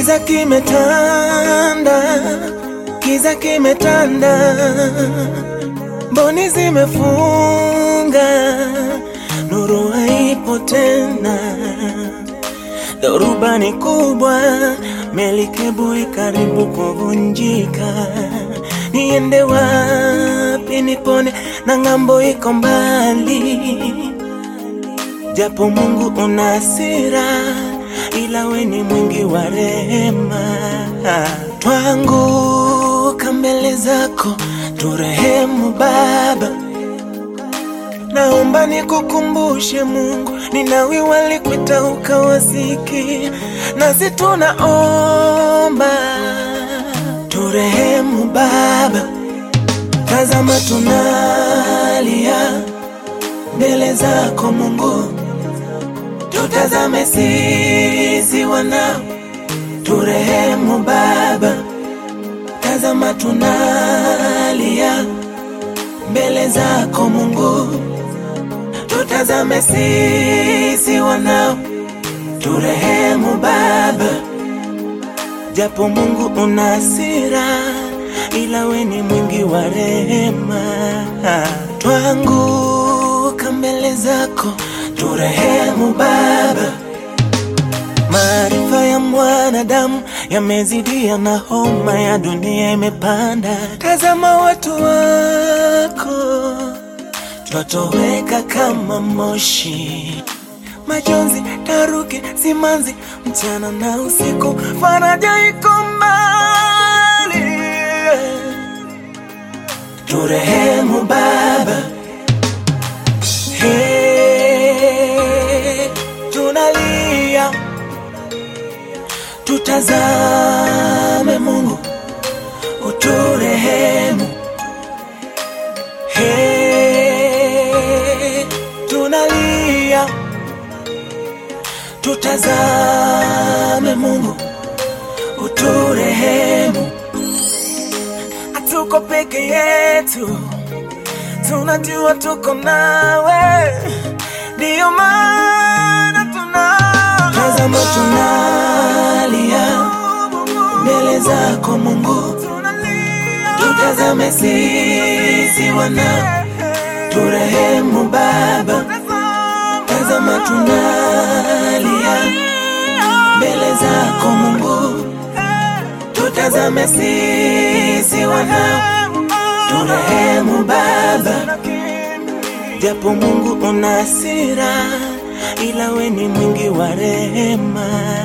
Kiza kimetanda, kiza kimetanda, mboni zimefunga, nuru haipo tena. Dhoruba ni kubwa, melikebu ikaribu kuvunjika. Niende wapi nipone na ng'ambo iko mbali? Japo Mungu una hasira, ila we ni mwingi wa rehema. Twanguka mbele zako, turehemu Baba. Naomba nikukumbushe Mungu, Ninawi walikuita ukawasikia, nasi tunaomba turehemu Baba. Tazama tunalia mbele zako Mungu, tutazame sisi wanao, turehemu Baba. Tazama tunalia mbele zako Mungu, tutazame sisi wanao, turehemu Baba. Japo Mungu una hasira, ila we ni mwingi wa rehema. Twanguka mbele zako, turehemu Baba. Maarifa ya mwanadamu yamezidia na homa ya dunia imepanda. Tazama watu wako twatoweka kama moshi, majonzi, taruki, simanzi, mchana na usiku, faraja iko mbali. Turehemu Baba, hey, tunalia tutazame Mungu, uturehemu. Hey, tunalia, tutazame Mungu, uturehemu. Hatuko peke yetu, tunajua tuko nawe, ndiyo maana tuna tazama, tunalia mbele zako Mungu, tutazame sisi wana, turehemu Baba. Tazama tunalia mbele zako Mungu, tutazame sisi wana, turehemu Baba. Japo Mungu una hasira, ila we ni mwingi wa rehema.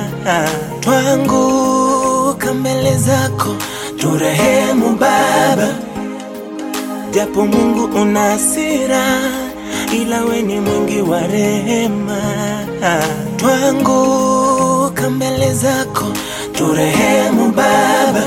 Twanguka mbele zako, turehemu Baba. Japo Mungu una hasira, ila we ni mwingi wa rehema. Twanguka mbele zako, turehemu Baba.